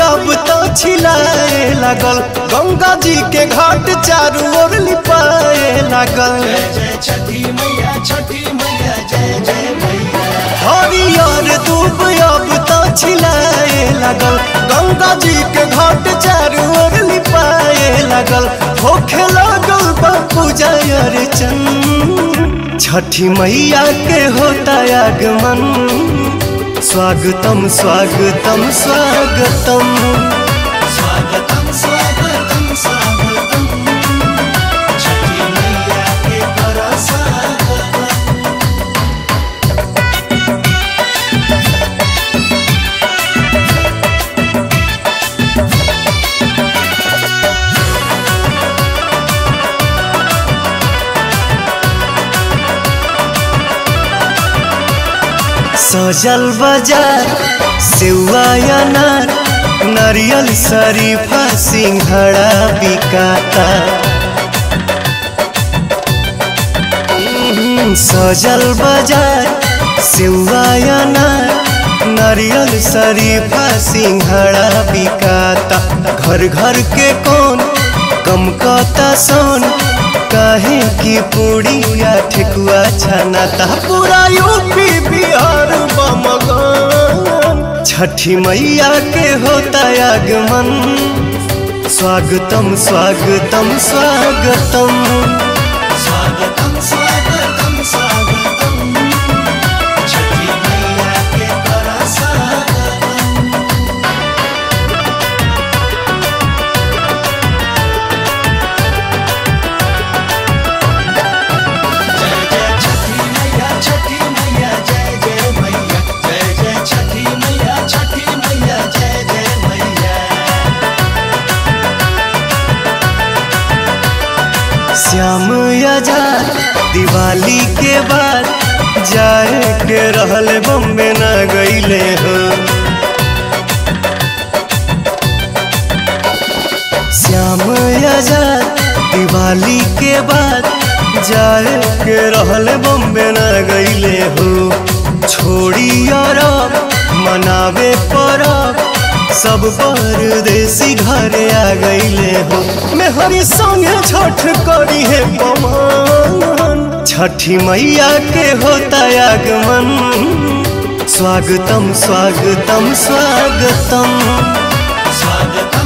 अब तो छिलाए लागल गंगा जी के घाट चारू ओर लिपाए लागल जय छठी मैया छठी मैया जय जय मैया हरियर दूब अब तो छिलाए लागल गंगा जी के घाट चारू ओर लिपाए लागल होखे लागल बा पूजा अर्चन छठी मैया के होता आगमन स्वागतम स्वागतम स्वागतम स्वागतम स्वागतम स्वागतम छठी मैया के कर स्वागतम सजल बाजार सेवा अनार नारियल शरीफा सिंघड़ा बिकाता हम्म, सजल बाजार सेवा अनार नारियल शरीफा सिंघड़ा बिकाता घर घर के कौन कम कता सोन काहे की पूड़िया ठेकुआ छनाता पूरा यूपी बिहार बमगन छठी मैया के होता आगमन स्वागतम स्वागतम स्वागतम स्वागतम स्वागतम स्वागतम छठी मैया के कर स्वागतम जय जय छठी मैया छठी मैया जय जय मैया जय जय छठी मैया छठी मैया जय जय मैया श्याम आजाद दिवाली के बाद जाए के रहल बम्बे न गईले हो श्याम आजाद दिवाली के बाद जाए के रहल बम्बे न गईले हो छोड़ी अरब मनावे परब सब परदेसी घरे आ गईले हो मेहरी संगे छठ करी है पवन छठी मैया के होता आगमन स्वागतम स्वागतम स्वागतम स्वागतम